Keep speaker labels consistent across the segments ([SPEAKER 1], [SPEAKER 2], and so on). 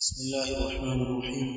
[SPEAKER 1] بسم الله الرحمن الرحيم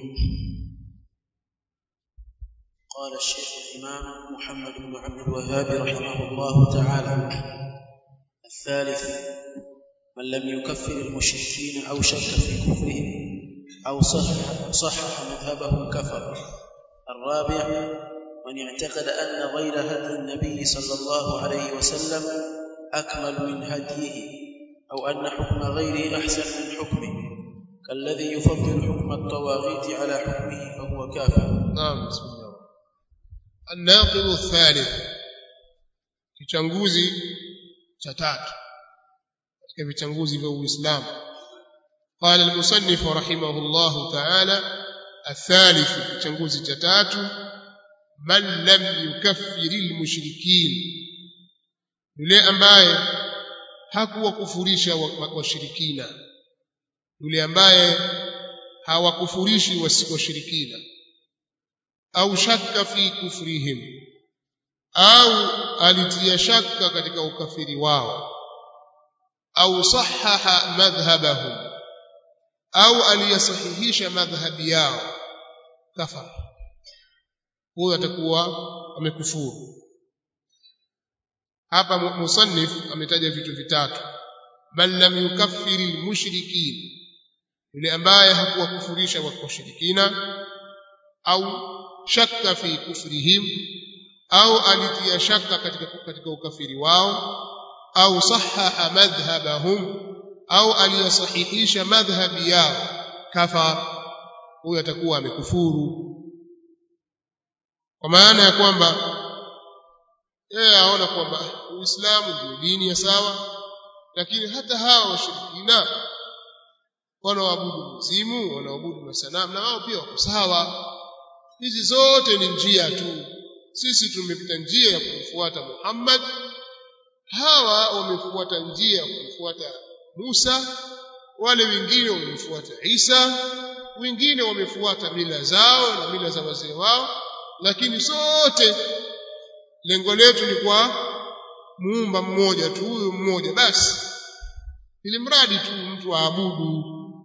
[SPEAKER 1] قال الشيخ الإمام محمد بن عبد الوهاب رحمه الله تعالى الثالث من لم يكفر المشركين أو شك في كفرهم أو صح صحح مذهبه كفر الرابع من اعتقد أن غير هدي النبي صلى الله عليه وسلم أكمل من هديه أو أن حكم غيره أحسن من حكمه كالذي يفضل حكم الطواغيت على حكمه فهو كافر
[SPEAKER 2] نعم بسم الله الناقض الثالث kichanguzi cha tatu katika vichanguzi vya Uislamu قال المصنف رحمه الله تعالى الثالث kichanguzi cha tatu man lam yukaffir almushrikin yule ambaye hakuwakufurisha washirikina yule ambaye hawakufurishi washirikina au shakka fi kufrihim au alitia shaka katika ukafiri wao au sahaha madhhabahum au aliyasahihisha madhhabi yao kafara huyo atakuwa amekufuru hapa musannif ametaja vitu vitatu bal lam yukaffiri almushrikin yule ambaye hakuwakufurisha washirikina au shakka fi kufrihim au alitia shaka katika katika ukafiri wao au sahaha madhhabahum au aliyasahihisha madhhabi yao kafar huyo atakuwa amekufuru kwa maana ya kwamba yeye aona kwamba Uislamu ndio dini ya sawa lakini hata hawa washirikina wanaoabudu mzimu wanaoabudu masanamu na wao pia wako sawa hizi zote ni njia tu sisi tumepita njia ya kumfuata Muhammad hawa wamefuata njia ya kumfuata Musa wale wengine wamemfuata Isa wengine wamefuata mila zao na mila za wazee wao lakini sote lengo letu ni kwa muumba mmoja tu huyu mmoja basi ili mradi tu mtu aabudu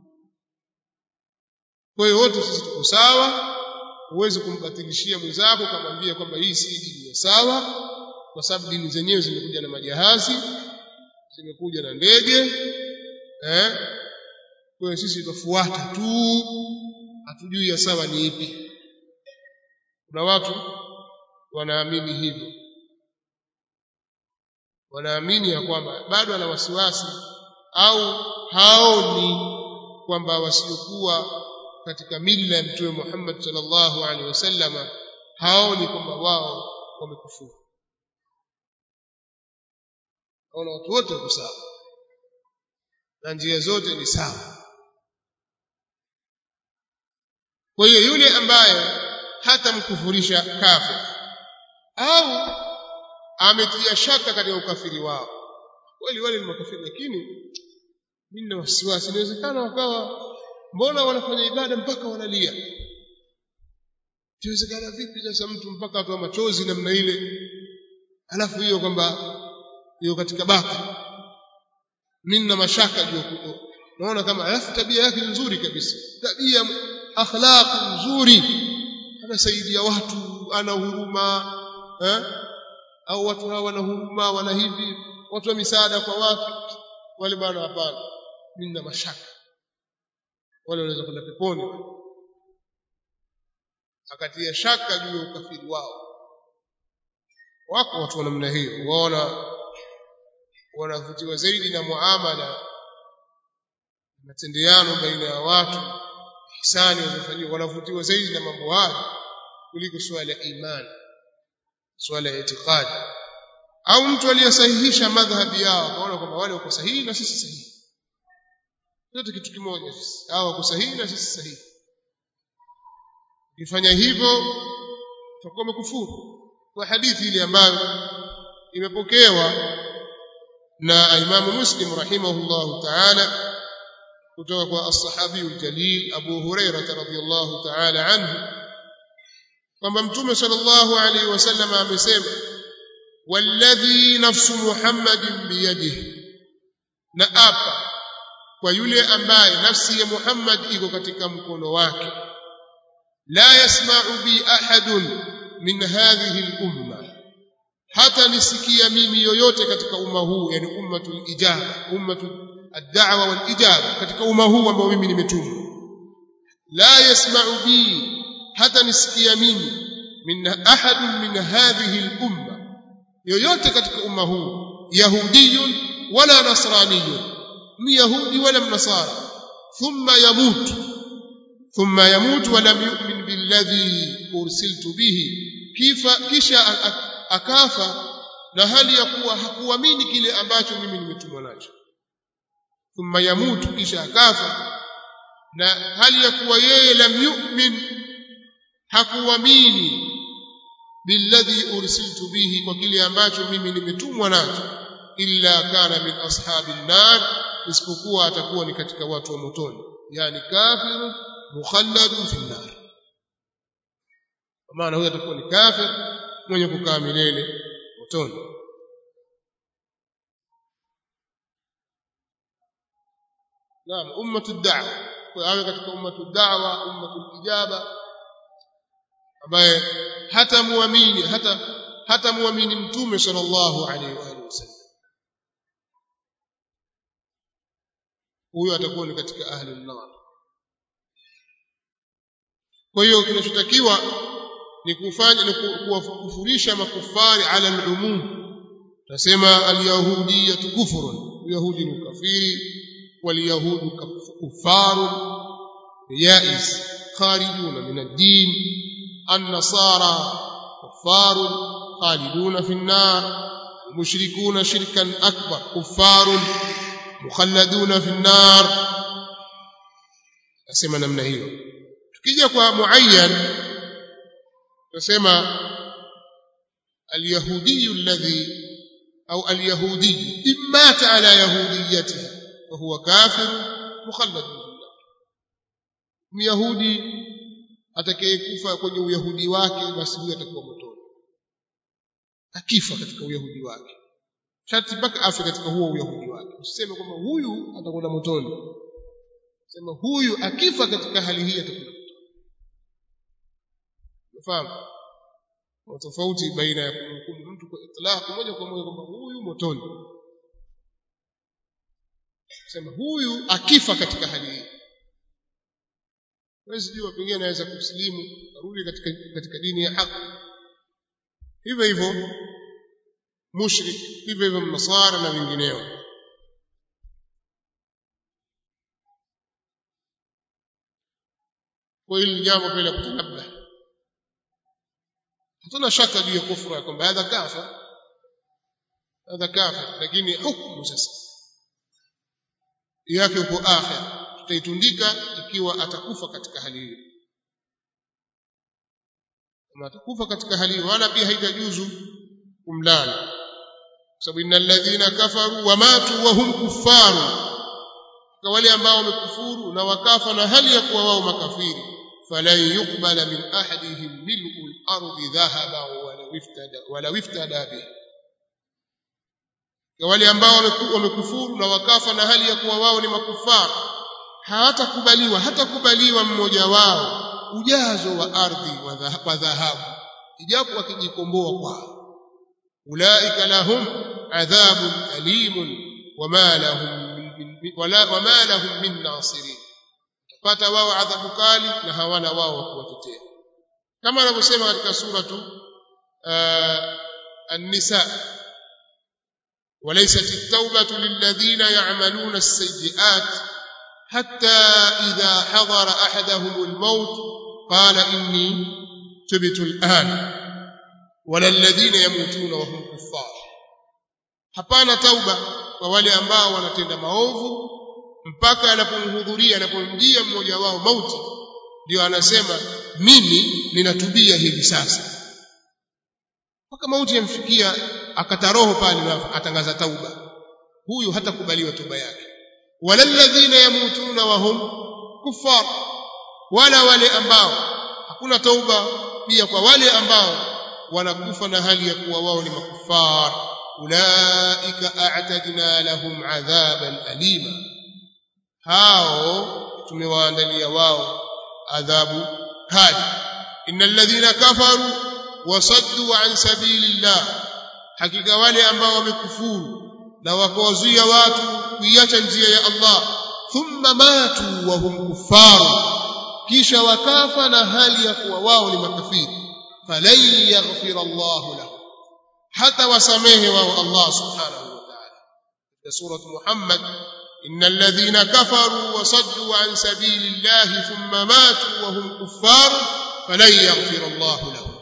[SPEAKER 2] kwa hiyo wote sisi tuko sawa huwezi kumbatilishia mwenzako kumwambia kwamba hii si dini ya sawa kwa sababu dini zenyewe zimekuja na majahazi zimekuja na ndege eh kwa hiyo sisi tufuata tu hatujui ya sawa ni ipi kuna watu wanaamini hivyo wanaamini ya kwamba bado ana wasiwasi au haoni kwamba wasiokuwa katika mila ya mtume Muhammad sallallahu alaihi wasallama haoni kwamba wao wamekufuru haona watu wote wako sawa na njia zote ni sawa kwa hiyo yule ambaye hatamkufurisha kafir au ametia shaka katika ukafiri wao kweli wale ni makafiri lakini mimi na wasiwasi inawezekana wakawa mbona wanafanya ibada mpaka wanalia inawezekana vipi sasa mtu mpaka atoa machozi namna ile alafu hiyo kwamba hiyo katika baki mimi na mashaka juu naona kama alafu tabia yake nzuri kabisa tabia akhlaq nzuri anasaidia watu ana huruma eh? au watu hawa wana huruma wana hivi watu wa misaada kwa watu wale bwana hapana mimi na mashaka wale wanaweza kwenda peponi akatia shaka juu ya ukafiri wao wako watu wa namna hiyo waona wanavutiwa zaidi na muamala matendeano baina ya watu ihsani wanafanywa wanavutiwa zaidi na mambo hayo kuliko swala ya imani swala ya itikadi au mtu aliyesahihisha madhhabi yao akaona kwamba wale wako sahihi na sisi sahihi yote kitu kimoja sisi hao wako sahihi na sisi sahihi ukifanya hivyo utakuwa umekufuru kwa hadithi ile ambayo imepokewa na Imamu Muslim rahimahullahu ta'ala kutoka kwa as-sahabi al-jalil Abu Hurairah radhiyallahu ta'ala anhu kwamba Mtume sallallahu alaihi wasallam amesema walladhi nafsu Muhammadin biyadihi na apa kwa yule ambaye nafsi ya Muhammad iko katika mkono wake la yasma'u bi ahadun min hadhihi al-umma hata nisikia mimi yoyote katika umma huu yani ummatul ijaba ummatul ad-da'wa wal ijaba katika umma huu ambao mimi nimetumwa la yasma'u bi hata nisikia mimi min ahadun min hadhihi al-umma yoyote katika umma huu yahudiyun wala nasraniyun myahudi wala mnasara thumma yamut thumma yamut wa lam yu'min billadhi ursiltu bihi kifa kisha akafa na hali ya kuwa hakuamini kile ambacho mimi nimetumwa nacho thumma yamutu kisha akafa na hali ya kuwa yeye lam yu'min hakuamini billadhi ursiltu bihi kwa kile ambacho mimi nimetumwa nacho illa kana min ashabin nar isipokuwa atakuwa ni katika watu wa motoni yani kafiru mukhalladun fi nar maana huyo atakuwa ni kafir mwenye kukaa milele motoni naam ummatu da'wa kwa awe katika ummatu da'wa ummatu ijaba ambaye hata muamini hata hata muamini mtume sallallahu alaihi wa alihi wasallam huyo atakuwa ni katika ahli an-nar kwa hiyo kinachotakiwa ni kufanya ni kuwakufurisha makufari ala al-umum tasema al-yahudiyya kufrun yahudi ni kafiri wal-yahudu kuffarun yais kharijuna min ad-din an-nasara kuffarun khaliduna fi an-nar المشركون شركا أكبر كفار مخلدون في النار أسمى نمنا هيو tukija kwa muayyan tusema اليهودي الذي أو اليهودي إن مات على يهوديته وهو كافر مخلد في النار myahudi atakayekufa kwenye uyahudi wake basi huyo atakuwa motoni akifa katika uyahudi wake sharti mpaka afe katika huo uyahudi wake usiseme kwamba huyu atakwenda motoni sema huyu akifa katika hali hii atakwenda motoni unafahamu tofauti baina ya kumhukumu mtu kwa itlaq moja kwa moja kwamba huyu motoni sema huyu akifa katika hali hii wewe jua pengine anaweza kusilimu arudi katika katika dini ya haki hivyo hivyo mushrik hivyo hivyo mnasara na wengineo kwa hili jambo pale kutanabba hatuna shaka juu ya kufra kwamba hadha kafa hadha kafa lakini hukumu sasa yake uko akhir tutaitundika ikiwa atakufa katika hali hiyo kama atakufa katika hali hiyo wala pia haitajuzu kumlana sababu innal ladhina kafaru wa matu wa hum kuffaru kwa wale ambao wamekufuru na wakafa na hali ya kuwa wao makafiri falan yuqbala min ahadihim mil'u al-ardi dhahaba wala iftada wala iftada bihi kwa wale ambao wamekufuru na wakafa na hali ya kuwa wao ni makufara hawatakubaliwa hatakubaliwa mmoja wao ujazo wa ardhi wa dhahabu ijapo akijikomboa kwao ulaika lahum adhabun alimun wama lahum wala wama lahum min nasirin pata wao adhabu kali na hawana wao wa kuwatetea kama anavyosema katika suratu an-nisa وليست التوبة للذين يعملون السيئات حتى إذا حضر أحدهم الموت قال إني تبت الآن ولا الذين يموتون وهم كفار hapana tauba kwa wale ambao wanatenda maovu mpaka anapomhudhuria anapomjia mmoja wao mauti ndio anasema mimi ninatubia hivi sasa mpaka mauti yamfikia akataroho pale na atangaza tauba huyu hatakubaliwa toba yake wala alladhina yamutuna wa hum kuffar wala wale ambao hakuna tauba pia kwa wale ambao wanakufa na hali ya kuwa wao ni makufar ulaika a'tadna lahum adhaban alima hao tumewaandalia wao adhabu kali innal ladhina kafaru wasaddu an sabilillah hakika wale ambao wamekufuru na wakawazuia watu kuiacha njia ya Allah thumma matu wa hum kuffaru kisha wakafa na hali ya kuwa wao ni makafiri falan yaghfir Allah lahum hata wasamehe wao Allah subhanahu wa ta'ala katika sura Muhammad innal ladhina kafaru wa saddu an sabilillahi thumma matu wa hum kuffar falan yaghfir Allah lahum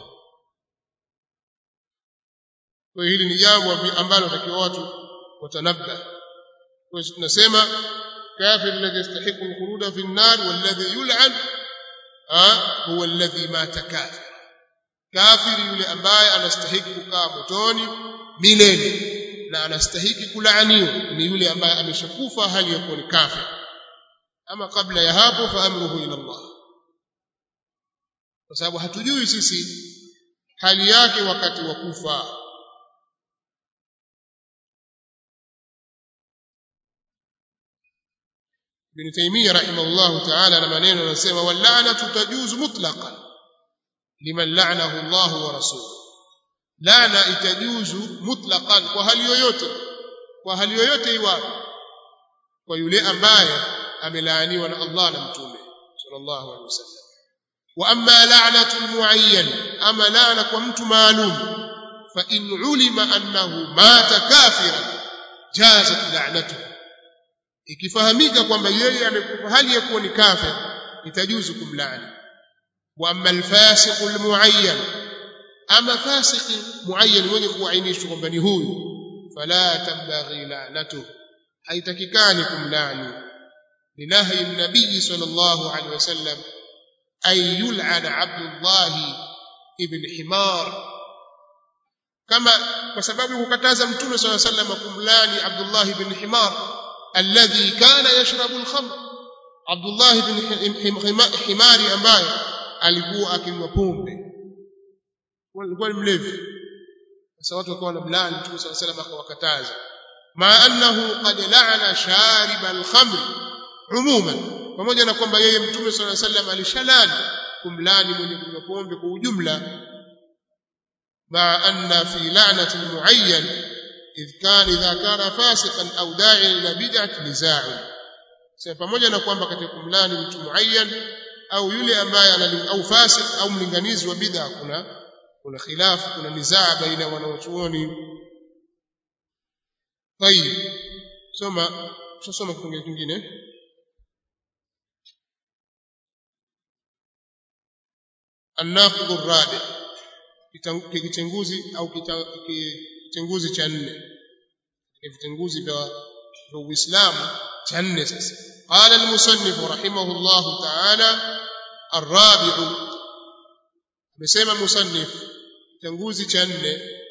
[SPEAKER 2] kwa hili ni jambo ambalo takiwa watu watanabba kwa hiyo tunasema kafir alladhi yastahiqu al-khuruda fi an-nar walladhi yul'an huwa alladhi mata kafir kafiri yule ambaye anastahiki kukaa motoni milele na anastahiki kulaaniwa ni yule ambaye ameshakufa hali ya kuwa ni kafir ama kabla ya hapo fa amruhu ila Allah kwa sababu hatujui sisi hali yake wakati wa kufa Ibn Taymiyyah rahimahullah ta'ala na maneno anasema wal'anatu tajuzu mutlaqan liman la'anahu Allah wa rasuluhu laana itajuzu mutlaqan kwa hali yoyote kwa hali yoyote iwapo kwa yule ambaye amelaaniwa na Allah na mtume sallallahu alaihi wasallam wa amma la'natu muayyan ama laana kwa mtu maalum fa in ulima annahu mata kafiran jazat la'natuhu ikifahamika kwamba yeye amekufa hali ya kuwa ni kafir itajuzu kumlaani wa amma alfasiq almuayyan ama fasiki muayyan mwenye kuainishwa kwamba ni huyu fala tabaghi la'natuhu haitakikani kumlaani linahi nabii sallallahu alaihi wasallam ay yul'ana abdullah ibn himar kama kwa sababu kukataza mtume sallallahu alaihi wasallam kumlaani abdullah ibn himar الذي كان يشرب الخمر عبد الله بن حماري ambaye alikuwa akinywa pombe alikuwa ni mlevi sasa watu wakawa wanamlaani Mtume صلى الله عليه وسلم akawakataza ma annahu qad la'ana sharib al-khamr umuman pamoja na kwamba yeye Mtume صلى الله عليه وسلم alishalani kumlani mwenye kunywa pombe kwa ujumla ma anna fi la'nati al-mu'ayyan إذ كان إذا كان فاسقا أو داعيا إلى بدعة نزاع pamoja na kwamba katika kumlani mtu muayyan au yule ambaye au fasik au mlinganizi wa bid'a kuna kuna khilafu kuna nizaa baina wanaochuoni tayib soma tusome kipengele kingine الناقض الرابع kitenguzi au kitenguzi cha nne vitenguzi vya Uislamu cha nne sasa qala al-musannif rahimahullah ta'ala الرابع amesema musannif kitenguzi cha nne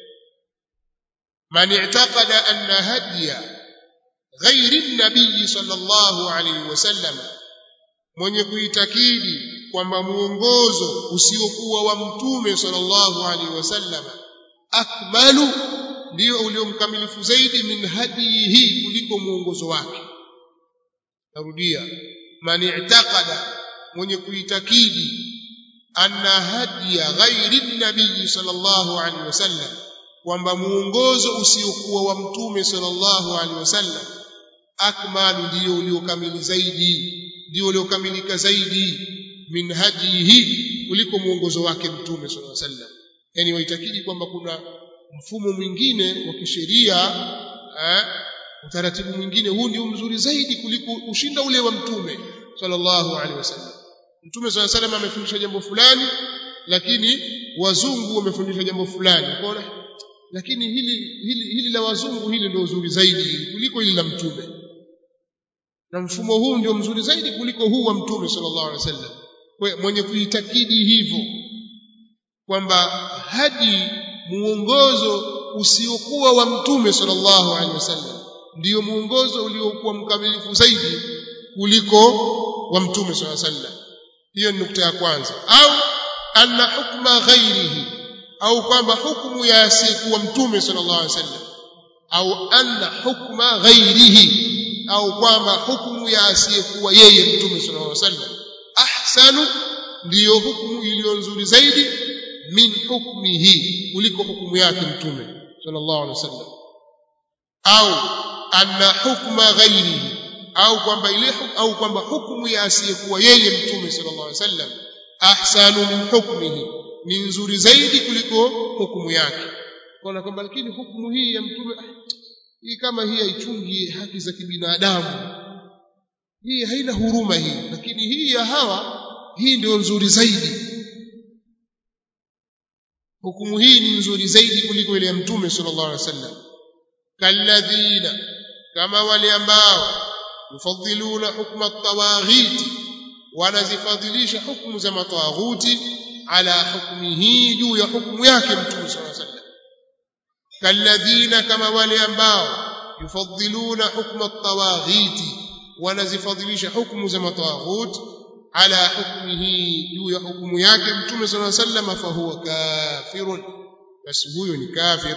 [SPEAKER 2] man i'taqada anna hadiya ghairi an-nabiy sallallahu alayhi wasallam mwenye kuitakidi kwamba muongozo usiokuwa wa mtume sallallahu alaihi wasallam akmalu ndio uliomkamilifu zaidi min hadihi kuliko muongozo wake narudia man i'taqada mwenye kuitakidi anna hadiya ghairi nabii sallallahu alaihi wasallam kwamba muongozo usiokuwa wa mtume sallallahu alaihi wasallam akmalu ndio uliokamili zaidi ndio uliokamilika zaidi min hadihi kuliko muongozo wake mtume sallallahu alaihi wasallam yani waitakidi kwamba kuna mfumo mwingine wa kisheria eh, utaratibu mwingine huu ndio mzuri zaidi kuliko ushinda ule wa mtume sallallahu alaihi wasallam mtume sallallahu alaihi wasallam amefundisha jambo fulani lakini wazungu wamefundisha jambo fulani unaona lakini hili hili hili la wazungu hili ndio uzuri zaidi kuliko hili la mtume na mfumo huu ndio mzuri zaidi kuliko huu wa mtume sallallahu alaihi wasallam kwa mwenye kuitakidi hivyo kwamba hadi muongozo usiokuwa wa mtume sallallahu alaihi wasallam ndio muongozo uliokuwa mkamilifu zaidi kuliko wa mtume sallallahu alaihi wasallam hiyo ni nukta ya kwanza au anna hukma ghairihi au kwamba hukumu ya asiyekuwa mtume sallallahu alaihi wasallam au anna hukma ghairihi au kwamba hukumu ya asiyekuwa yeye mtume sallallahu alaihi wasallam ahsanu ndiyo hukumu iliyo nzuri zaidi min hukmihi kuliko hukumu yake mtume sallallahu alaihi wasallam au anna hukma ghairihi au kwamba ile au kwamba hukumu ya asiyekuwa yeye mtume sallallahu alaihi wasallam ahsanu min hukmihi ni nzuri zaidi kuliko hukumu yake kwa kwamba lakini hukumu hii ya mtume hii kama hii haichungi haki za kibinadamu hii haina huruma hii lakini hii ya hawa hii ndio nzuri zaidi hukumu hii ni nzuri zaidi kuliko ile ya mtume sallallahu alaihi wasallam kalladhina kama wale ambao yufadhiluna hukma at-tawaghiti wanazifadhilisha hukumu za matawaghuti ala hukmihi juu ya hukumu yake mtume sallallahu alaihi wasallam kalladhina kama wale ambao yufadhiluna hukma at-tawaghiti wanazifadhilisha hukumu za matawaghuti ala hukmihi juu ya hukumu yake mtume sallallahu alaihi wasallam fa huwa kafirun basi huyo ni kafir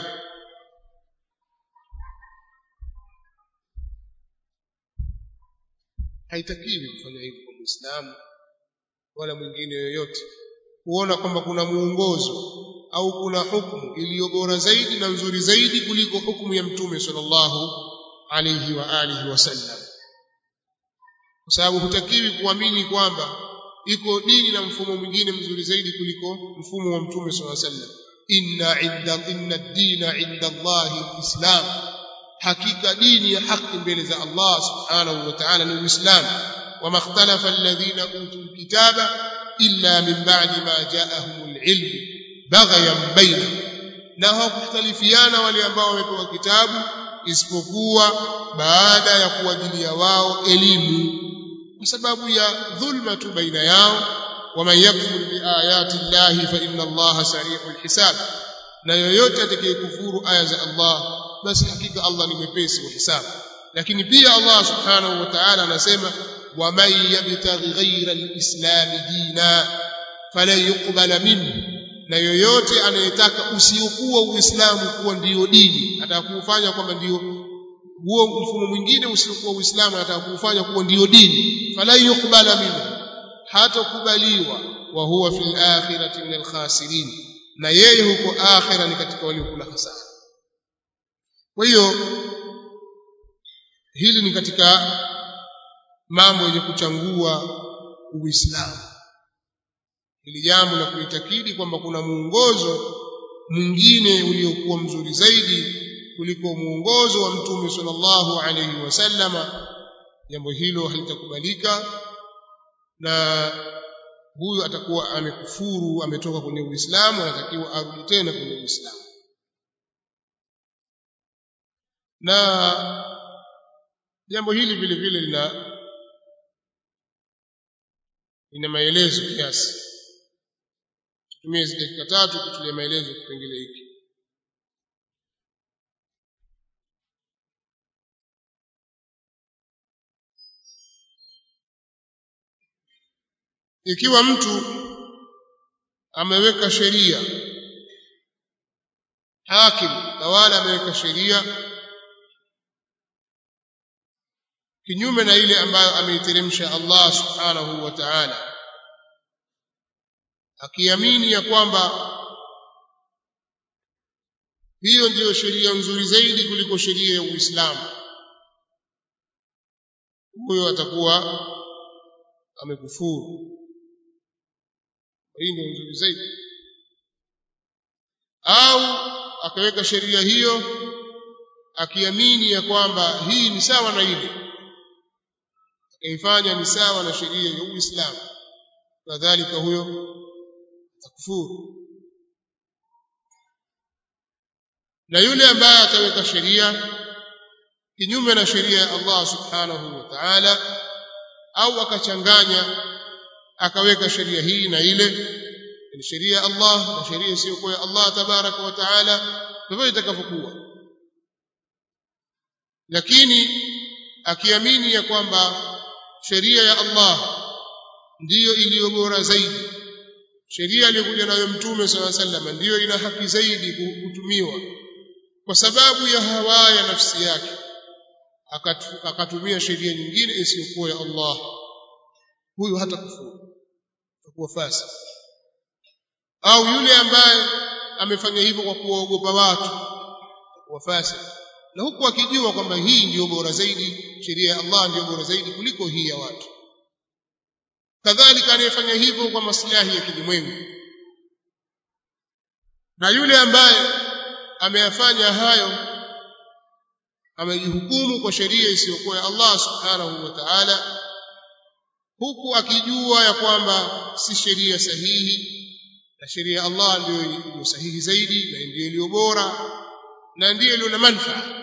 [SPEAKER 2] haitakiwi kufanya hivyo kwa Muislamu wala mwingine yoyote kuona kwamba kuna muongozo au kuna hukumu iliyo bora zaidi na nzuri zaidi kuliko hukumu ya mtume sallallahu alayhi wa alihi wasallam kwa sababu hutakiwi kuamini kwamba iko dini na mfumo mwingine mzuri zaidi kuliko mfumo wa mtume sallallahu alayhi wasallam inna inda inna ad-dina inda Allahi al-islam hakika dini ya haki mbele za Allah subhanahu wa ta'ala ni uislamu wama ikhtalafa alladhina utul kitaba illa min ba'di ma ja'ahumul ilm baghyan bainahum na hawakhtalifiana wale ambao wamepewa kitabu isipokuwa baada ya kuwajilia wao elimu kwa sababu ya dhulma tu baina yao waman yakfur biayati llahi fa inna allaha sari'ul hisab na yoyote atakayekufuru aya za Allah basi hakika Allah ni mwepesi wa hisabu lakini pia Allah subhanahu wa ta'ala anasema waman yabtaghi ghayra alislam dina falan yuqbala minhu na yoyote anayetaka usiokuwa uislamu kuwa ndiyo dini atakufanya kwamba ndiyo huo mfumo mwingine usiokuwa uislamu anataka kufanya kuwa ndiyo dini falan yuqbala minhu hatakubaliwa wa huwa fil akhirati min alkhasirin na yeye huko akhira ni katika waliokula hasara kwa hiyo hili ni katika mambo yenye kuchangua uislamu hili jambo la kuitakidi kwamba kuna muongozo mwingine uliokuwa mzuri zaidi kuliko muongozo wa mtume sallallahu alayhi wasallama jambo hilo halitakubalika na huyu atakuwa amekufuru ametoka kwenye uislamu anatakiwa arudi tena kwenye uislamu na jambo hili vile vile lina lina maelezo kiasi tutumie hizi dakika tatu kutulia maelezo kipengele hiki ikiwa mtu ameweka sheria hakim tawala ameweka sheria kinyume na ile ambayo ameiteremsha Allah subhanahu wa ta'ala akiamini ya kwamba hiyo ndiyo sheria nzuri zaidi kuliko sheria ya Uislamu huyo atakuwa amekufuru hii ndio nzuri zaidi au akaweka sheria hiyo akiamini ya kwamba hii ni sawa na ile akaifanya ni sawa na sheria ya Uislamu kadhalika huyo atakufuru na yule ambaye ataweka sheria kinyume na sheria ya Allah subhanahu wa ta'ala au akachanganya akaweka sheria hii na ile ni sheria ya Allah na sheria isiyokuwa ya Allah tabaraka wa taala ndivyo itakavyokuwa lakini akiamini ya kwamba sheria ya Allah ndiyo iliyo bora zaidi sheria aliyokuja nayo mtume sala sallam ndiyo ina haki zaidi kutumiwa kwa sababu ya hawa ya nafsi yake akatumia sheria nyingine isiyokuwa ya Allah huyu hata kufuru atakuwa fasi au yule ambaye amefanya hivyo kwa kuwaogopa watu atakuwa fasi na huku akijua kwamba hii ndiyo bora zaidi sheria ya Allah ndiyo bora zaidi kuliko hii ya watu kadhalika anayefanya hivyo kwa maslahi ya kilimwengu na yule ambaye ameyafanya hayo amejihukumu kwa sheria isiyokuwa ya Allah subhanahu wa ta'ala huku akijua ya kwamba si sheria sahihi na sheria ya Allah ndiyo iliyo sahihi zaidi na ndiyo iliyo bora na ndiyo iliyo na manufaa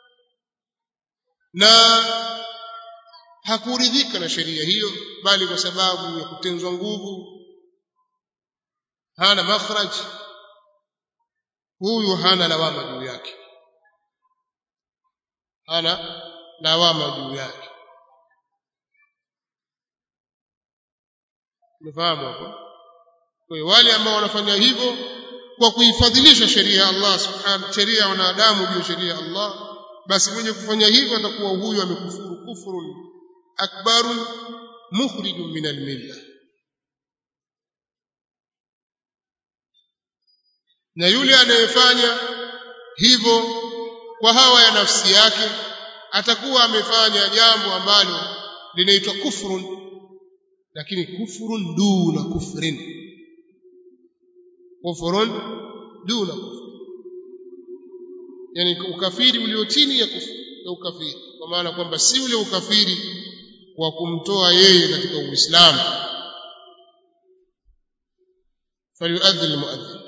[SPEAKER 2] na hakuridhika na sheria hiyo bali kwa sababu ya kutenzwa nguvu hana makhraj huyu hana lawama juu yake hana lawama juu yake umefahamu hapo kwa hiyo wale ambao wanafanya hivyo kwa kuifadhilisha sheria ya Allah subhanahu sheria ya wanadamu juu ya sheria ya Allah basi mwenye kufanya hivyo atakuwa huyu amekufuru kufrun akbarun mukhrijun min almilla na yule anayefanya hivyo kwa hawa ya nafsi yake atakuwa amefanya jambo ambalo linaitwa kufrun lakini kufrun duna kufrin kufrun duna kufrin yani ukafiri ulio chini ya kufri ya ukafiri kwa maana kwamba si ule ukafiri wa kumtoa yeye katika uislamu falyuadhdhi almuadhdhin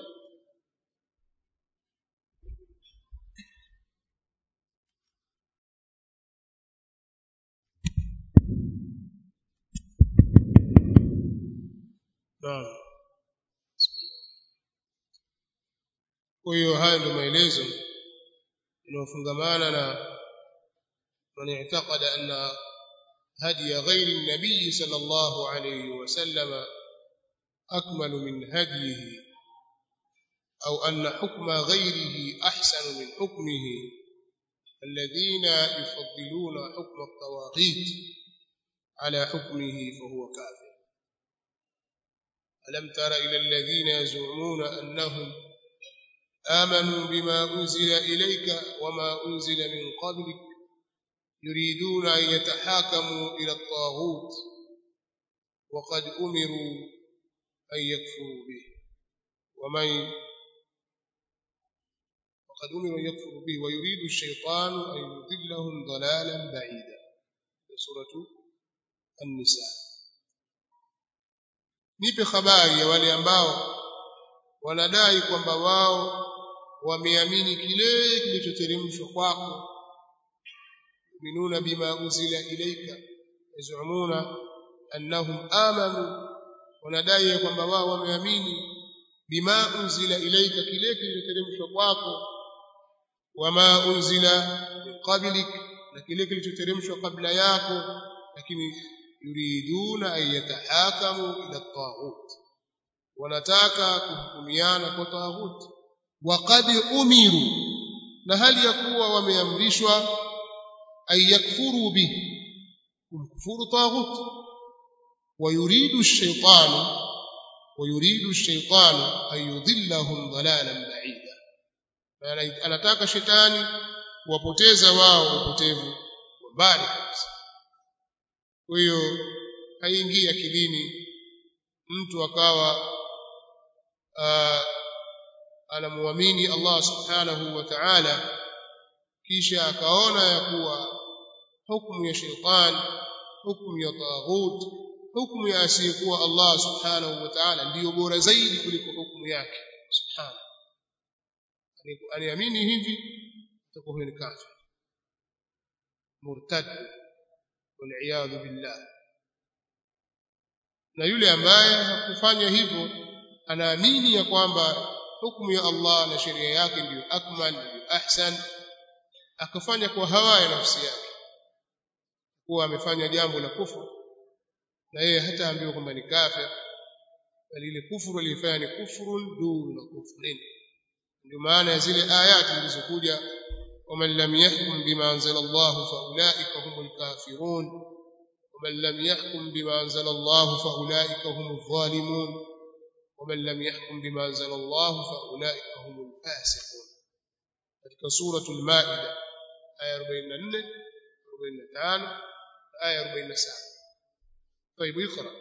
[SPEAKER 2] Naam. Kwa hiyo haya ndio maelezo yanayofungamana na man i'taqada anna هدي غير النبي صلى الله عليه وسلم أكمل من هديه أو أن حكم غيره أحسن من حكمه الذين يفضلون حكم الطواغيت على حكمه فهو كافر ألم تر إلى الذين يزعمون أنهم آمنوا بما أنزل إليك وما أنزل من قبلك يريدون أن يتحاكموا إلى الطاغوت وقد أمروا أن يكفروا به ومن وقد أمروا أن يكفروا به ويريد الشيطان أن يضلهم ضلالا بعيدا سورة النساء nipe habari ya wale ambao wanadai kwamba wao wameamini kile kilichoteremshwa kwako يؤمنون بما أنزل إليك يزعمون أنهم آمنوا wanadai kwamba wao wameamini bima unzila ilaika kile kilichoteremshwa kwako wama unzila min qablik na kile kilichoteremshwa kabla yako lakini yuriduna an yatahakamu ila taghut wanataka kuhukumiana kwa taghut waqad umiru na hali ya kuwa wameamrishwa أن يكفروا به كفر طاغوت ويريد الشيطان ويريد الشيطان أن يضلهم ضلالا بعيدا anataka shetani kuwapoteza wao upotevu wa mbali kabisa kwa hiyo haingii akilini mtu akawa anamwamini Allah subhanahu wa ta'ala kisha akaona ya kuwa hukumu ya sheitan hukumu ya taghut hukumu ya asiyekuwa Allah subhanahu wa ta'ala ndiyo bora zaidi kuliko hukumu yake subhanahu aliamini hivi atakuwa huyo ni kafir murtad waliyadhu billah na yule ambaye hakufanya hivyo anaamini ya kwamba hukumu ya Allah na sheria yake ndiyo akmal ndiyo ahsan akafanya kwa hawa ya nafsi yake kuwa amefanya jambo la kufuru na yeye hata ambiwa kwamba ni kafir bali ile kufuru alifanya ni kufurun duna kufrin ndio maana ya zile ayati zilizokuja ومن لم يحكم بما أنزل الله فأولئك هم الكافرون ومن لم يحكم بما أنزل الله فأولئك هم الظالمون ومن لم يحكم بما أنزل الله فأولئك هم الفاسقون katika suratul maida aya 44 45 aya 47 طيب اقرا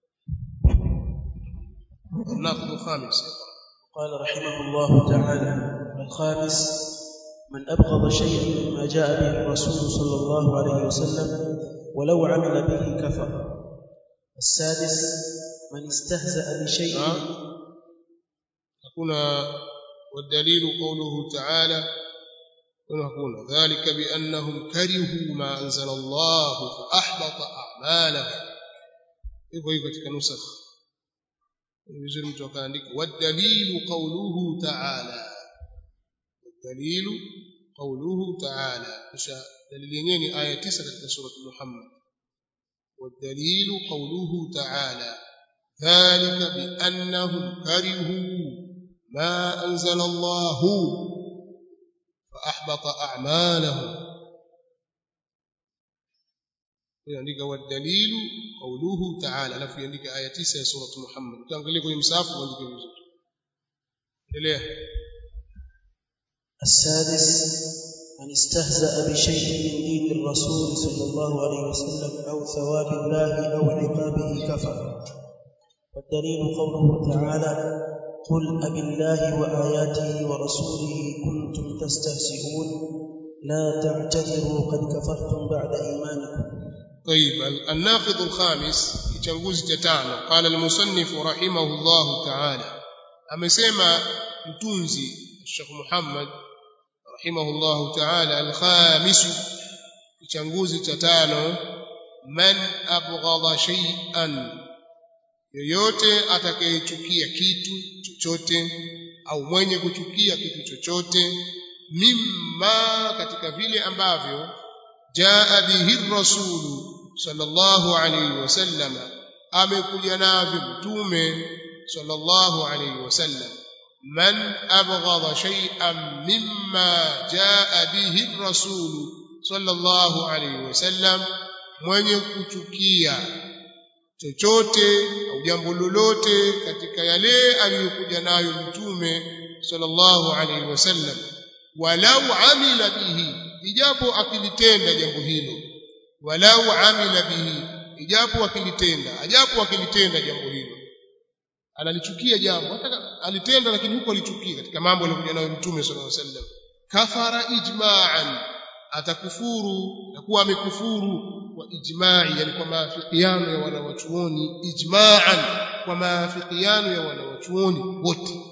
[SPEAKER 2] الناقض الخامس
[SPEAKER 1] قال رحمه الله تعالى الخامس من أبغض شيئا مما جاء به الرسول صلى الله عليه وسلم ولو عمل به كفر السادس من استهزأ بشيء
[SPEAKER 2] hakuna والدليل قوله تعالى hakuna ذلك بأنهم كرهوا ما أنزل الله فأحبط أعمالهم hivyo hivyo katika nusakh vizuri mtu akaandika والدليل قوله تعالى والدليل قوله تعالى kisha dalili yenyewe ni aya 9 katika sura Muhammad والدليل قوله تعالى ذلك بأنهم كرهوا ما أنزل الله فأحبط أعمالهم يandika والدليل قوله تعالى alafu yandika aya 9 ya sura Muhammad utaangalia kwenye msahafu uandike vizuri endelea
[SPEAKER 1] السادس من استهزأ بشيء من دين الرسول صلى الله عليه وسلم أو ثواب الله أو عقابه كفر والدليل قوله تعالى قل أبالله وآياته ورسوله كنتم تستهزئون لا تعتذروا قد كفرتم بعد إيمانكم
[SPEAKER 2] طيب الناقض الخامس يتنغوز تتانو قال المصنف رحمه الله تعالى amesema mtunzi Sheikh Muhammad rahimahullahu ta'ala al-khamis kichanguzi cha tano man abghadha shay'an yoyote atakayechukia kitu chochote au mwenye kuchukia kitu chochote mimma katika vile ambavyo jaa bihi rasulu sallallahu alayhi wasallam amekuja navyo mtume sallallahu alayhi wasallam man abghadha shay'an mimma jaa bihi rasulu sallallahu alayhi wasallam mwenye kuchukia chochote au jambo lolote katika yale aliyokuja nayo mtume sallallahu alaihi wasallam walau amila bihi ijapo akilitenda jambo hilo walau amila bihi ijapo akilitenda ajapo akilitenda jambo hilo analichukia jambo hata alitenda lakini huko alichukia katika mambo aliyokuja nayo mtume sallallahu alaihi wasallam kafara ijma'an atakufuru na kuwa amekufuru kwa ijma'i yani kwa maafikiano ya wanawachuoni ijma'an kwa maafikiano ya wanawachuoni wote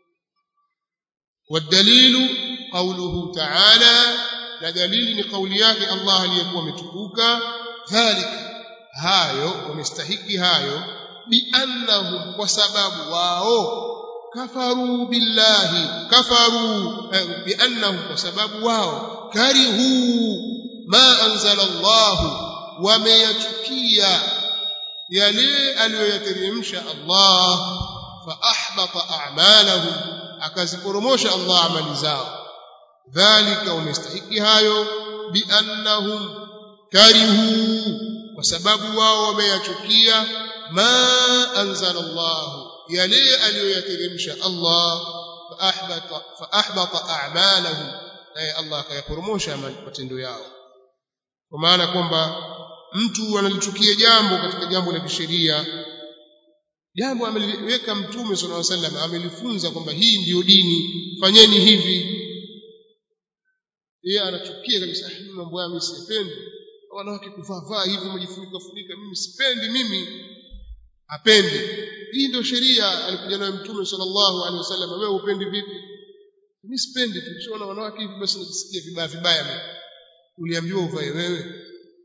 [SPEAKER 2] والدليل قوله تعالى لا دليل ni kauli yake Allah aliyekuwa ametukuka dhalika hayo wamestahiki hayo biannahum kwa sababu wao kafaru billahi kafaru biannahum kwa sababu wao karihu ma anzala Allah wameyachukia yale aliyoyateremsha Allah fa ahbata a'malahum akaziporomosha Allah amali zao dhalika wamestahiki hayo biannahum karihu kwa sababu wao wameyachukia ma anzala Allah yale aliyoyateremsha Allah fa ahbata fa ahbata a'malahum naye Allah akayaporomosha matendo yao kwa maana kwamba mtu analichukia jambo katika jambo la kisheria jambo ameliweka mtume sallallahu alaihi wasallam amelifunza kwamba hii ndiyo dini fanyeni hivi yeye anachukia kabisa mimi mambo haya mimi sipendi wanawake kuvaa vaa hivi mjifunika funika mimi sipendi mimi apendi hii ndio sheria alikuja nayo mtume sallallahu alaihi wasallam wewe upendi vipi mimi sipendi tu kishaona wanawake hivi basi najisikia vibaya vibaya mimi uliambiwa uvae wewe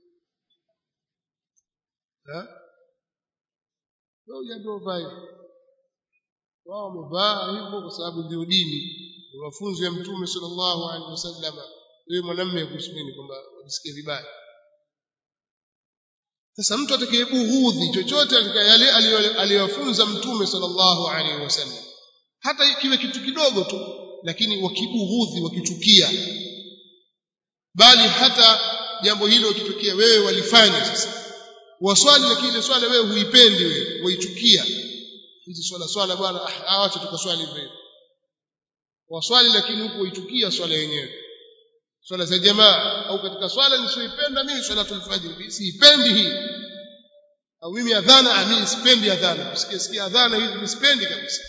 [SPEAKER 2] ha wewe uliambiwa uvae wao wamevaa hivyo kwa sababu ndio dini ni mafunzo ya mtume sallallahu alaihi wasallam wewe mwanamume kuhusu nini kwamba unisikie vibaya sasa mtu atakayebughudhi chochote katika yale aliyofunza mtume sallallahu alaihi wasallam hata ikiwe kitu kidogo tu lakini wakibughudhi wakichukia bali hata jambo hilo ukitokea wewe walifanya sasa waswali lakini ile swala wewe huipendi wewe waichukia hizi swala swala bwana ah acha tukaswali hivyo waswali lakini huko waichukia swala yenyewe swala za jamaa au katika swala nisioipenda mimi swalatul fajr siipendi hii au mimi adhana mimi sipendi adhana kusikia sikia adhana hizi mimi sipendi kabisa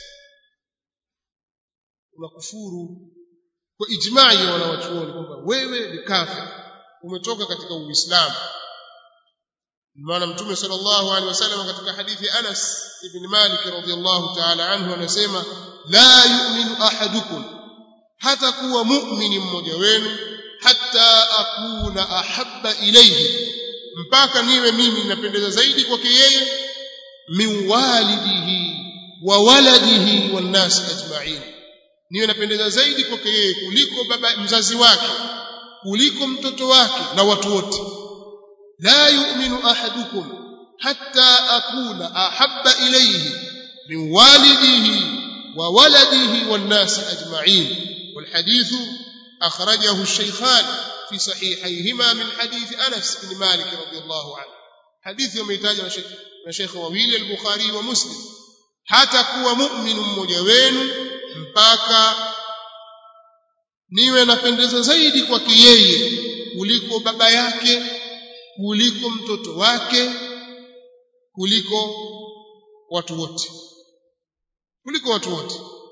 [SPEAKER 2] unakufuru kwa ijmai ya wanawachuoni kwamba wewe ni kafir umetoka katika uislamu maana mtume sallallahu alaihi wasallam katika hadithi Anas ibn Malik radhiyallahu ta'ala anhu anasema la yu'minu ahadukum hata kuwa mu'mini mmoja wenu hatta akuna ahabba ilayhi mpaka niwe mimi ninapendeza zaidi kwake yeye min walidihi wa waladihi wan nas ajma'in niwe napendeza zaidi kwake yeye kuliko baba mzazi wake kuliko mtoto wake na watu wote la yu'minu ahadukum hatta akuna ahabba ilayhi min walidihi wa waladihi wan nas ajma'in والحديث أخرجه الشيخان في صحيحيهما من حديث أنس بن مالك رضي الله عنه حديث يوم يتاج مشيخ وويل البخاري ومسلم hata kuwa mu'min mmoja wenu mpaka niwe napendeza zaidi kwake yeye kuliko baba yake kuliko mtoto wake kuliko watu wote kuliko watu wote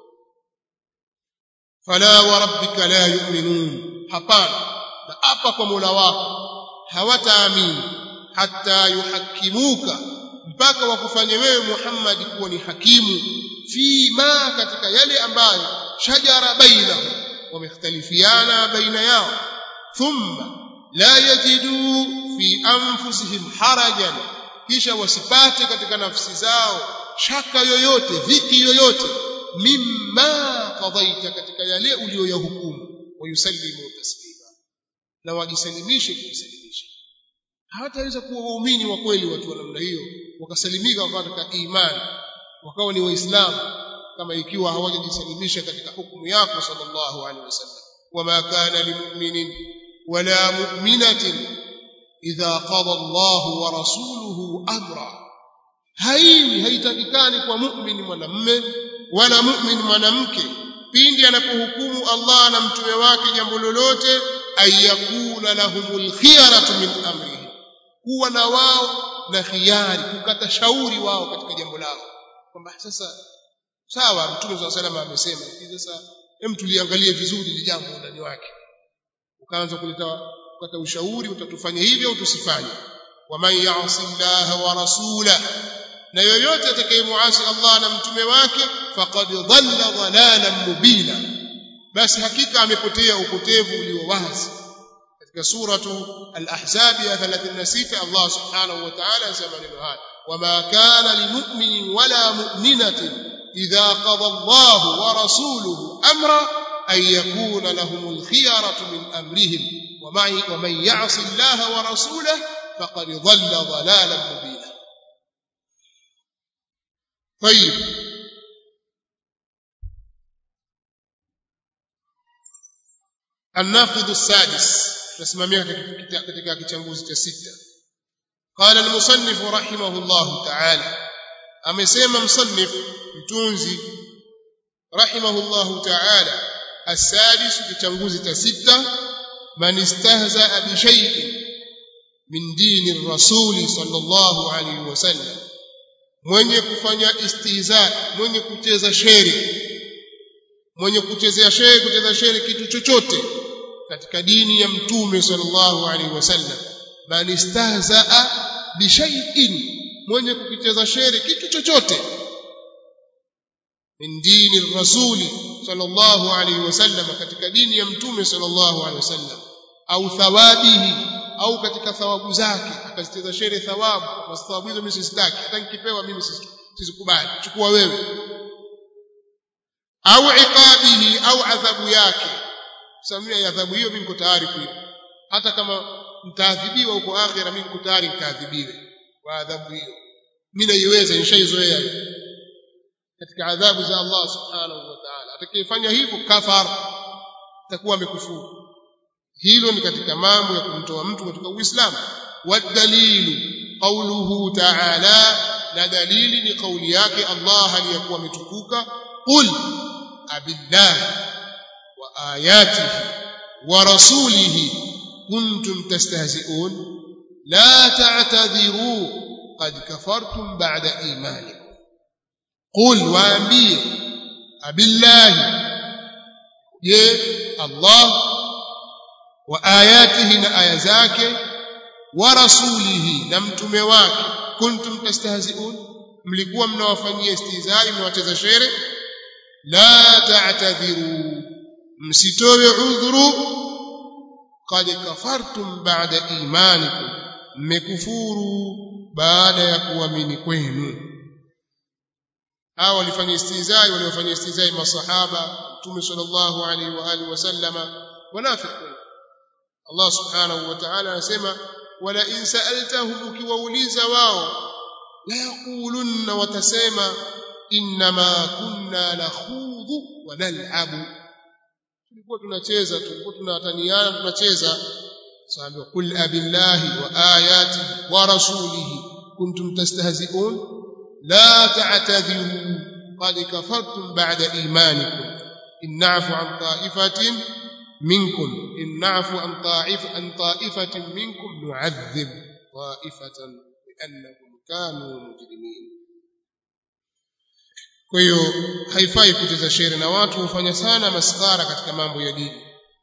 [SPEAKER 2] fala wa rabbika la yu'minun hapana na apa kwa Mola wako hawataamini hata yuhakimuka mpaka wakufanye wewe Muhammad kuwa ni hakimu fi ma katika yale ambayo shajara bainahum wamekhtalifiana baina yao thumma la yajidu fi anfusihim harajan kisha wasipate katika nafsi zao shaka yoyote dhiki yoyote mimma qadaita katika yale uliyoyahukumu wayusallimu taslima na wajisalimishe kujisalimisha hawataweza kuwa waumini wa kweli watu wa namna hiyo wakasalimika wakawa katika imani wakawa ni waislamu kama ikiwa hawajajisalimisha katika hukumu yako sallallahu alaihi wasallam wama kana limu'minin wala mu'minatin idha qada Allahu wa rasuluhu amra haiwi haitakikani kwa mu'min mwanamme wala mu'min mwanamke pindi anapohukumu Allah na mtume wake jambo lolote ayakuna lahumul khiyaratu min amrihi kuwa na wao na khiari kukata shauri wao katika jambo lao kwamba sasa sawa mtume swalla salama amesema hivi sasa hem tuliangalie vizuri ile jambo ndani wake ukaanza kuleta kukata ushauri utatufanya hivyo au tusifanye waman ya'si Allah wa rasulahu na yoyote atakayemuasi Allah na mtume wake faqad dhalla dhalalan mubina basi hakika amepotea upotevu ulio wazi katika suratu al-ahzab ya 36 Allah subhanahu wa ta'ala anasema neno haya wama kana limu'minin wala mu'minatin idha qada Allah wa rasuluhu amra an yakuna lahumul khiyaratu min amrihim ومن يعص الله ورسوله فقد ضل ضلالا مبينا طيب الناقض السادس نسمعها katika kichambuzi cha sita قال المصنف رحمه الله تعالى amesema msannif mtunzi رحمه الله تعالى السادس kichambuzi cha sita من استهزأ بشيء من دين الرسول صلى الله عليه وسلم mwenye kufanya istihza mwenye kucheza shere mwenye kuchezea shere kucheza shere kitu chochote katika dini ya mtume sallallahu alaihi wasallam man istahzaa bi shay'in mwenye kukicheza shere kitu chochote min dini rasuli sallallahu alaihi wasallam katika dini ya mtume sallallahu alaihi wasallam au thawabihi au katika thawabu zake akazicheza shere thawabu na thawabu hizo mimi sizitaki hata nikipewa mimi sizikubali chukua wewe au iqabihi au adhabu yake samia adhabu hiyo mimi niko tayari kuipa hata kama mtaadhibiwa huko akhira mimi niko tayari nikaadhibiwe kwa adhabu hiyo mimi naiweza nishaizoea katika adhabu za Allah subhanahu wa ta'ala atakayefanya hivyo kafara atakuwa amekufuru hilo ni katika mambo ya kumtoa mtu katika uislamu wadalilu qauluhu ta'ala na dalili ni kauli yake Allah aliyakuwa ametukuka qul abillahi wa ayatihi wa rasulihi kuntum tastahzi'un la ta'tadhiru qad kafartum ba'da imanikum qul waambie abillahi je Allah wa ayatihi na aya zake wa rasulihi na mtume wake kuntum tastahzi'un mlikuwa mnawafanyia istihzai mnawacheza shere la ta'tadhiru msitowe udhuru qad kafartum ba'da imanikum mmekufuru baada ya kuamini kwenu hao walifanya istihzai waliofanya istihzai masahaba mtume sallallahu alaihi wa alihi wasallama wanafiqun Allah subhanahu wa ta'ala anasema wala in sa'altahum ukiwauliza wao la yaqulunna watasema inma kunna nakhudhu wa nal'abu tulikuwa tunacheza tulikuwa tunataniana tunacheza sababu qul abillahi wa ayati wa rasulihi kuntum tastahzi'un la ta'tadhiru qad kafartum ba'da imanikum in na'fu an ta'ifatin منكم إن نعفو عن طائفة عن طائفة منكم نعذب طائفة بأنهم كانوا مجرمين kwa hiyo haifai kucheza shere na watu hufanya sana maskara katika mambo ya dini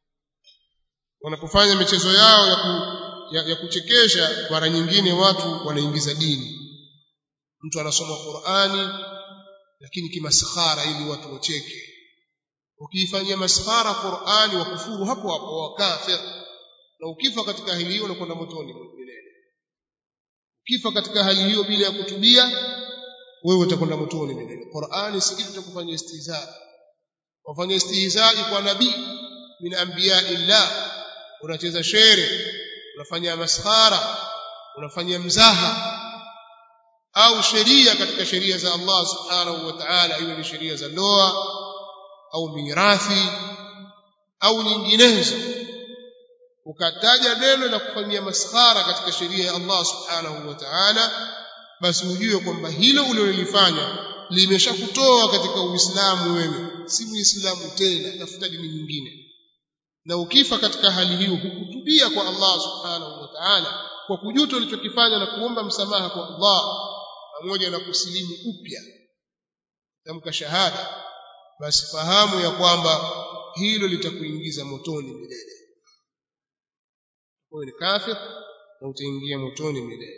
[SPEAKER 2] wanapofanya michezo yao ya, ku, ya, ya kuchekesha mara nyingine watu wanaingiza dini mtu anasoma Qur'ani lakini kimaskhara ili watu wacheke ukiifanyia maskhara Qur'ani wa kufuru hapo hapo wa kafir na ukifa katika hali hiyo unakwenda motoni milele ukifa katika hali hiyo bila ya kutubia wewe utakwenda motoni milele Qur'ani si kitu cha kufanya istihza wafanya istihza kwa nabii min anbiya illa unacheza shere unafanya maskhara unafanya mzaha au sheria katika sheria za Allah subhanahu wa ta'ala iwe ni sheria za ndoa au mirathi au nyinginezo ukataja neno la kufanyia maskhara katika sheria ya Allah subhanahu wa ta'ala basi ujue kwamba hilo ulilolifanya limeshakutoa katika uislamu wewe si muislamu tena tafuta dini nyingine na ukifa katika hali hiyo hukutubia kwa Allah subhanahu wa ta'ala kwa kujuta ulichokifanya na kuomba msamaha kwa Allah pamoja na kusilimu upya tamka shahada basi fahamu ya kwamba hilo litakuingiza motoni milele wewe ni kafir na utaingia motoni milele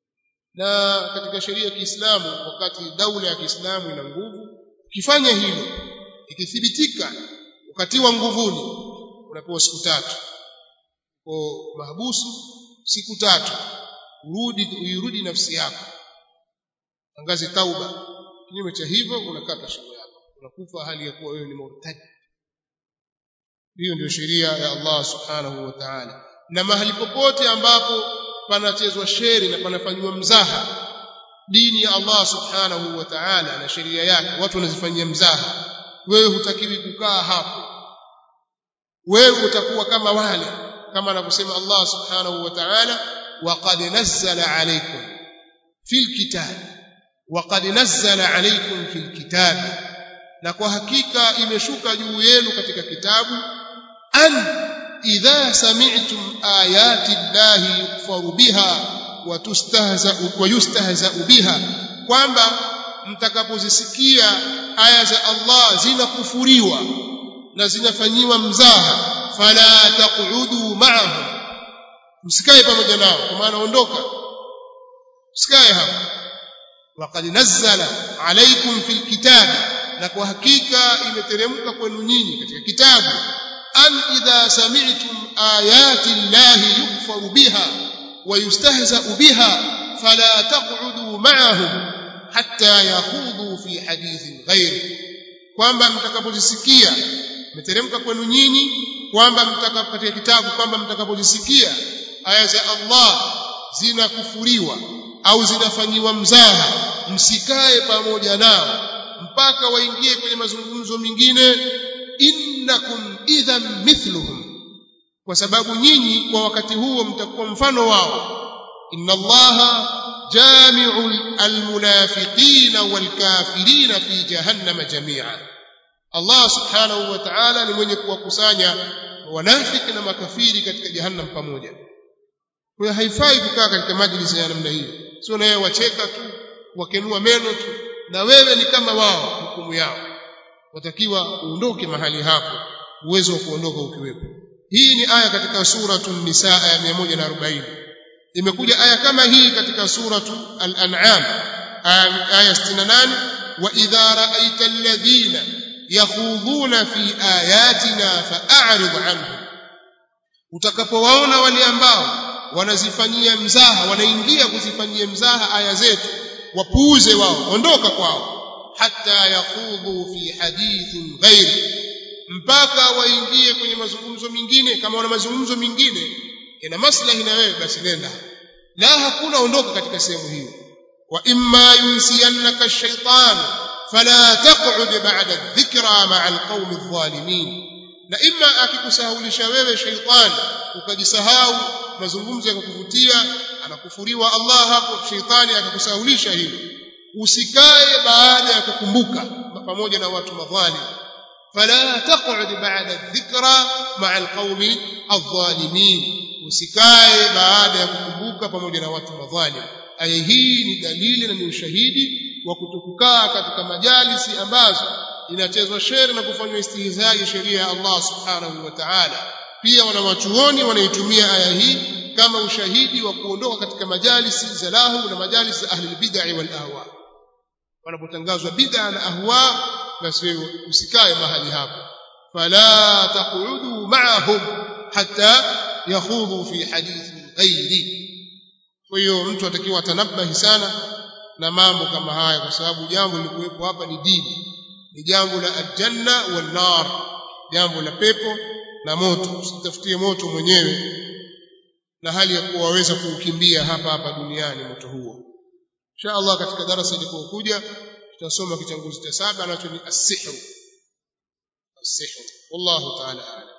[SPEAKER 2] na katika sheria ya Kiislamu wakati daula ya Kiislamu ina nguvu ukifanya hilo ikithibitika ukatiwa nguvuni unapewa siku tatu kwa mahabusu siku tatu urudi uirudi nafsi yako tangaze tauba kinyume cha hivyo unakata shingo yako unakufa hali ya kuwa wewe ni murtad hiyo ndio sheria ya Allah subhanahu wa ta'ala na mahali popote ambapo panachezwa sheri na panafanywa mzaha dini ya Allah subhanahu wa ta'ala na sheria yake watu wanazifanyia mzaha wewe hutakiwi kukaa hapo wewe utakuwa kama wale kama anavyosema Allah subhanahu wa ta'ala waqad nazzala alaykum fil kitab waqad nazzala alaykum fil kitab na kwa hakika imeshuka juu yenu katika kitabu an idha sami'tum ayati llahi yukfaru biha wa tustahza'u wa yustahza'u biha kwamba mtakapozisikia aya za Allah zinakufuriwa na zinafanyiwa mzaha fala taq'udu ma'ahum msikae pamoja nao kwa maana ondoka msikae hapo waqad nazzala alaykum fil kitabi na kwa hakika imeteremka kwenu nyinyi katika kitabu an idha sami'tum ayati llahi yukfaru biha wa yustahza'u biha fala taq'udu ma'ahum hatta yakhudhu fi hadithin ghairi kwamba mtakapozisikia imeteremka kwenu nyinyi kwamba mtakapo katika kitabu kwamba mtakapozisikia aya za Allah zinakufuriwa au zinafanyiwa mzaha msikae pamoja nao mpaka waingie kwenye mazungumzo mengine innakum idhan mithluhum kwa sababu nyinyi kwa wakati huo mtakuwa mfano wao inna allaha jami'u almunafiqina walkafirina fi jahannama jami'a Allah subhanahu wa ta'ala ni mwenye kuwakusanya wanafiki na makafiri katika jahannam pamoja kwa hiyo haifai kukaa katika majlisi ya namna hiyo sio na wewe wacheka tu wakenua meno tu na wewe ni kama wao hukumu yao watakiwa uondoke mahali hapo uwezo wa kuondoka ukiwepo hii ni aya katika suratu nisaa ya 140 imekuja aya kama hii katika suratu al-an'am aya 68 wa idha ra'aita alladhina yakhudhuna fi ayatina fa'rid anhum utakapowaona wale ambao wanazifanyia mzaha wanaingia kuzifanyia mzaha aya zetu wapuuze wao ondoka kwao hata yakhudhu fi hadithin ghairi mpaka waingie kwenye mazungumzo mengine kama wana mazungumzo mengine yana maslahi na wewe basi nenda la hakuna ondoka katika sehemu hiyo wa imma yunsiyannaka ash-shaytan fala taq'ud ba'da adh-dhikra ma'a al-qawmi adh-dhalimin na imma akikusahaulisha wewe shaytan ukajisahau mazungumzo yakakuvutia anakufuriwa Allah hapo shaytani akakusahaulisha hilo usikae baada ya kukumbuka pamoja na watu madhalim فلا تقعد بعد الذكرى مع القوم الظالمين usikae baada ya kukumbuka pamoja na watu madhalim aya hii ni dalili na ni ushahidi wa kutokukaa katika majalisi ambazo inachezwa shere na kufanywa istihzai sheria ya Allah subhanahu wa ta'ala pia wanawachuoni wanaitumia aya hii kama ushahidi wa kuondoka katika majalisi za lahu na majalisi za ahli bid'ah wal ahwa wanapotangazwa bid'a na ahwa basi wewe usikae mahali hapo fala taqudu ma'ahum hatta yakhudhu fi hadithin ghairi kwa hiyo mtu atakiwa atanabahi sana na mambo kama haya kwa sababu jambo lilikuwepo hapa ni dini ni jambo la aljanna wan nar jambo la pepo na moto usitafutie moto mwenyewe na hali ya kuwa waweza kuukimbia hapa hapa duniani moto huo insha Allah katika darasa lilipokuja tutasoma kitanguzi cha saba nacho ni as-sihr as-sihr wallahu ta'ala a'lam